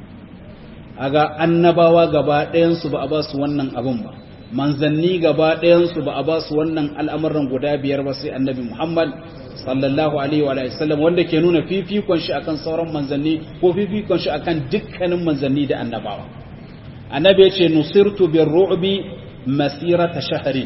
a ga annabawa gaba ɗayansu ba a ba su wannan abin ba manzanni gaba ɗayansu ba a ba su wannan al'amuran guda biyar ba sai annabi muhammad sallallahu alaihi wa sallam wanda ke nuna fifikon shi akan sauran manzanni ko fifikon shi akan dukkanin manzanni da annabawa annabi ya ce nusirtu bin ru'bi masirata shahari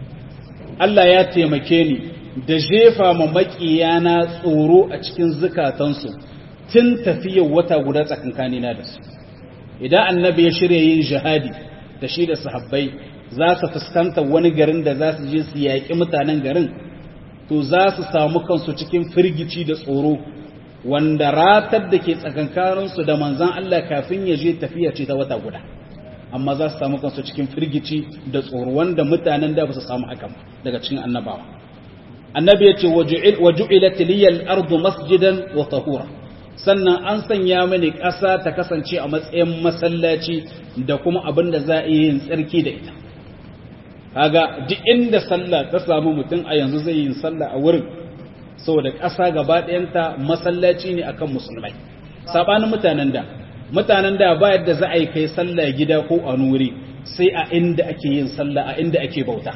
Allah ya taimake ni da jefa ma maƙiyana tsoro a cikin zukatansu tun tafiyar wata guda tsakankanina da su idan annabi ya shirya yin jihadi da shi da sahabbai za su fuskanta wani garin da za su je su yaƙi mutanen garin to za su samu kansu cikin firgici da tsoro wanda ratar da ke tsakankaninsu da manzan Allah kafin ya je tafiya ce ta wata guda amma za su samu kansu cikin firgici da tsoro wanda mutanen da ba su samu hakan daga cikin annabawa annabi ya ce wa ju'ilat liyal ardu masjidan wa tahura sannan an sanya mini ƙasa ta kasance a matsayin masallaci da kuma abin da za a yi yin tsarki da ita kaga duk inda sallah ta samu mutum a yanzu zai yi sallah a wurin saboda ƙasa gaba ɗayanta masallaci ne akan musulmai sabanin mutanen da mutanen da ba yadda za a yi kai sallah gida ko a nuri sai a inda ake yin sallah a inda ake bauta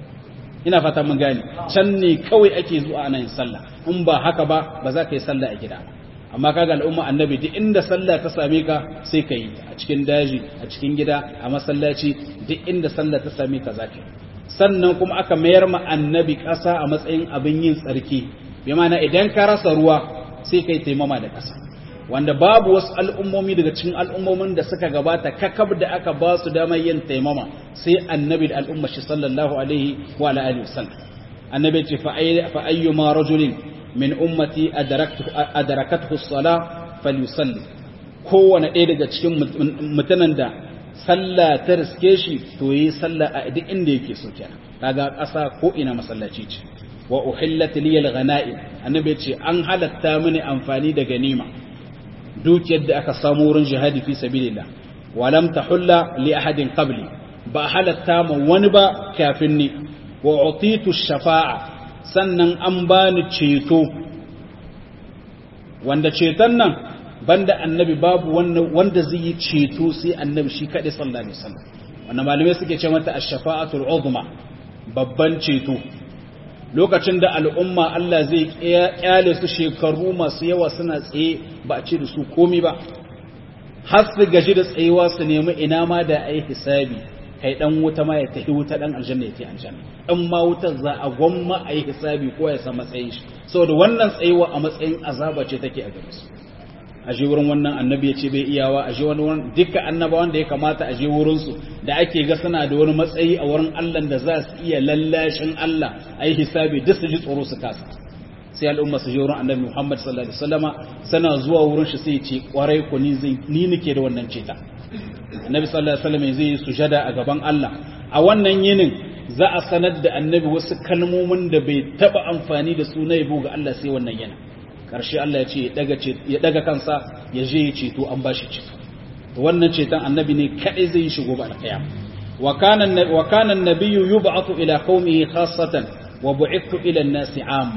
ina fata mun gane can ne kawai ake zuwa ana yin sallah in ba haka ba ba za ka yi sallah a gida amma kaga al'umma annabi duk inda sallah ta same ka sai ka yi a cikin daji a cikin gida a masallaci duk inda sallah ta same ka zaka sannan kuma aka mayar ma annabi ƙasa a matsayin abin yin tsarki bi ma'ana idan ka rasa ruwa sai kai taimama da ƙasa wanda babu wasu al'ummomi daga cikin al'ummomin da suka gabata kakab da aka ba su damar yin taimama sai annabi da al'ummar shi sallallahu alaihi wa alihi wasallam annabi ce fa ayyuma rajulin min ummati adarakathu as-sala falyusalli kowane ɗaya daga cikin mutanen da sallah ta riske shi to yi sallah a duk inda yake so kenan kaga ƙasa ko ina masallaci ce wa uhillat liyal ghanaim annabi ce an halatta mini amfani da ganima dukiyar da aka samu wurin jihadi fi sabilillah walam tahulla li ahadin qabli ba halatta ma wani ba kafin ni wa utitu shafa'a sannan an bani ceto wanda ceton nan banda annabi babu wanda zai yi ceto sai annabi shi kaɗai sallallahu alaihi wasallam wannan malamai suke ce mata ash-shafa'atul uzma babban ceto lokacin da al'umma Allah zai kyale su shekaru masu yawa suna tsaye ba a ce da su komi ba har su gaji da tsayewa su nemi ina ma da ai hisabi kai dan wuta ma ya tafi wuta dan aljanna ya tafi aljanna dan ma wutar za a gwamma a yi hisabi ko ya san matsayin shi saboda wannan tsayewa a matsayin azaba ce take a gare su a je wurin wannan annabi ya ce bai iyawa a je wani wurin dukkan annabawan da ya kamata a je wurin su da ake ga suna da wani matsayi a wurin Allah da za su iya lallashin Allah a yi hisabi duk su ji tsoro su kasa sai al'umma su je wurin annabi Muhammad sallallahu alaihi wasallama sana zuwa wurin shi sai ya ce kwarai ku ni zai ni nake da wannan ceta annabi sallallahu alaihi wasallam zai yi sujada a gaban Allah a wannan yinin za a sanar da annabi wasu kalmomin da bai taba amfani da su na yabo ga Allah sai wannan yana karshe Allah ya ce ya daga kansa ya je ya ceto an bashi ceto wannan ceton annabi ne kadai zai yi shigo ba alqiyam wa kana wa kana an-nabiyyu yub'athu ila qaumihi khassatan wa bu'ithu ila an-nasi 'amma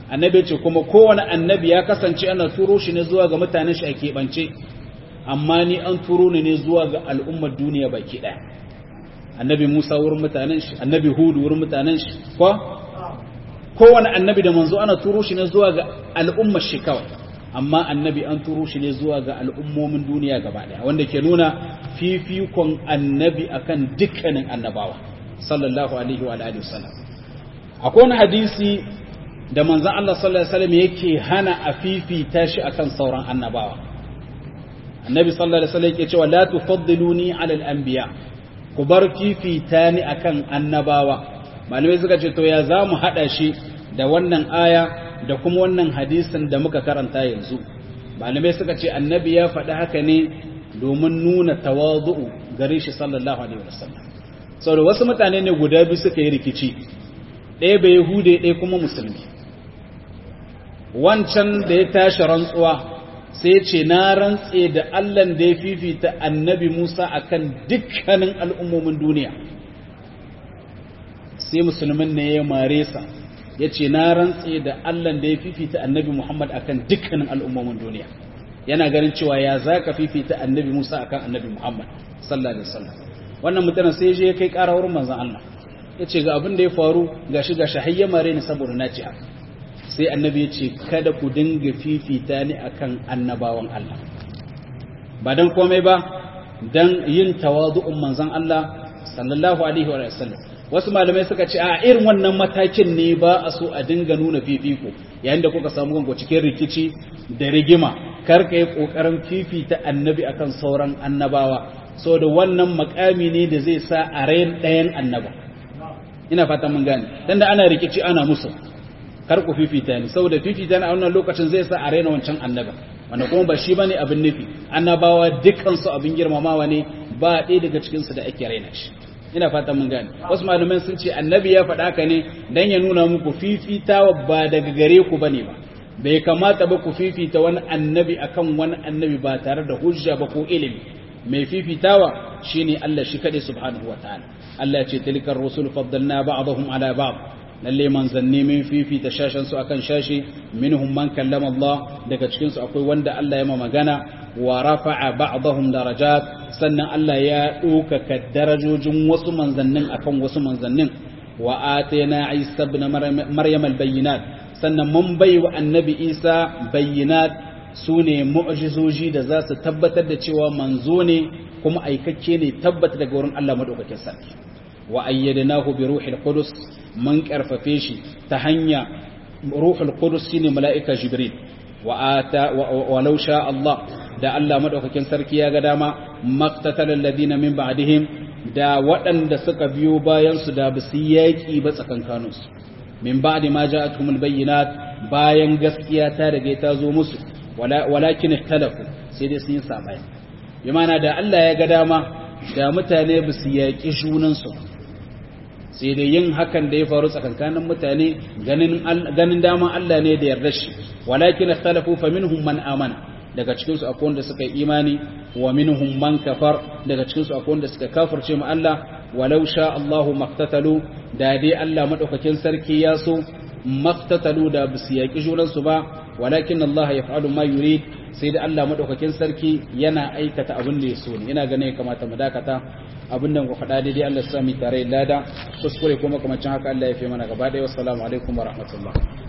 annabi ce kuma kowane annabi ya kasance ana turo shi ne zuwa ga mutanen shi a keɓance amma ni an turo ni ne zuwa ga al'ummar duniya baki ɗaya annabi musa wurin mutanen shi annabi hudu wurin mutanen shi ko kowane annabi da manzo ana turo shi ne zuwa ga al'ummar shi kawai amma annabi an turo shi ne zuwa ga al'ummomin duniya gaba ɗaya wanda ke nuna fifikon annabi akan dukkanin annabawa sallallahu alaihi wa alihi wasallam akwai wani hadisi da manzon Allah sallallahu alaihi wasallam yake hana a fifita shi akan sauran annabawa annabi sallallahu alaihi wasallam yake cewa la tufaddiluni ala al-anbiya ku bar fifita ni akan annabawa malamai suka ce to ya zamu hada shi da wannan aya da kuma wannan hadisin da muka karanta yanzu malamai suka ce annabi ya faɗi haka ne domin nuna tawazu'u gare shi sallallahu alaihi wasallam saboda wasu mutane ne guda biyu suka yi rikici ɗaya bai yahude ɗaya kuma musulmi wancan da ya tashi rantsuwa sai ya ce na rantse da allan da ya fifita annabi musa akan dukkanin al'ummomin duniya sai musulmin ne ya mare sa ya ce na rantse da allan da ya fifita annabi muhammad akan dukkanin al'ummomin duniya yana ganin cewa ya za ka fifita annabi musa akan annabi muhammad sallallahu alaihi wasallam wannan mutanen sai je ya kai ƙara wurin manzon allah ya ce ga abin da ya faru gashi gashi har ya mare ni saboda na ce haka sai annabi ya ce kada ku dinga fifita ni akan annabawan Allah ba dan komai ba dan yin tawadu'un manzon Allah sallallahu alaihi wa sallam wasu malamai suka ce a irin wannan matakin ne ba a so a dinga nuna fifiko yayin da kuka samu gango cikin rikici da rigima kar ka yi kokarin fifita annabi akan sauran annabawa saboda wannan makami ne da zai sa a rayin ɗayan annaba ina fatan mun gane dan da ana rikici ana musu kar ku fifita ni saboda fifita ni a wannan lokacin zai sa a raina wancan annaba wanda kuma ba shi bane abin nufi annabawa dukkan su abin girmamawa ne ba ɗaya daga cikin su da ake raina shi ina fatan mun gane wasu malaman sun ce annabi ya faɗa ka ne dan ya nuna muku fifitawa ba daga gare ku bane ba bai kamata ba ku fifita wani annabi akan wani annabi ba tare da hujja ba ko ilimi mai fifitawa shine Allah shi kadai subhanahu wataala Allah ya ce tilkar rusul faddalna ba'dahum ala ba'd lalle manzanni min fifita shashen su akan shashi minhum man kallama Allah daga cikin su akwai wanda Allah ya ma magana wa rafa'a ba'dahum darajat sannan Allah ya ɗaukaka darajojin wasu manzannin akan wasu manzannin wa atayna Isa ibn Maryam al-bayyinat sannan mun bai wa annabi Isa bayyinat sune mu'jizoji da za su tabbatar da cewa manzo ne kuma aikakke ne tabbata daga wurin Allah madaukakin sarki wa ayyadnahu bi ruhil qudus mun karfafe shi ta hanya ruhul qudus shine mala'ika jibril wa ata wa law sha Allah da Allah madaukakin sarki ya ga dama maqtatal alladhina min ba'dihim da waɗanda suka biyo bayan su da basu yaki ba tsakankanin su min ba'di ma ja'atuhumul bayyinat bayan gaskiya ta rage ta zo musu walakin ikhtalafu sai dai sun yi sabani bi ma'ana da Allah ya ga dama da mutane basu yaki junan su sai dai yin hakan da ya faru tsakankanin mutane ganin daman Allah ne da yarda shi walakin ikhtalafu fa minhum man amana daga cikin su akwai wanda suka yi imani wa minhum man kafar daga cikin su akwai wanda suka kafirce mu Allah walau sha Allahu maktatalu da dai Allah madaukakin sarki ya so maktatalu da bisu yaki junan su ba walakin Allah yaf'alu ma yurid sai da Allah madaukakin sarki yana aikata abin da ya so ne ina ganin ya kamata mu dakata abin da ku faɗa daidai Allah ya sami tare lada kuskure kuma kamar haka Allah ya fi mana gaba ɗaya wassalamu alaikum wa rahmatullah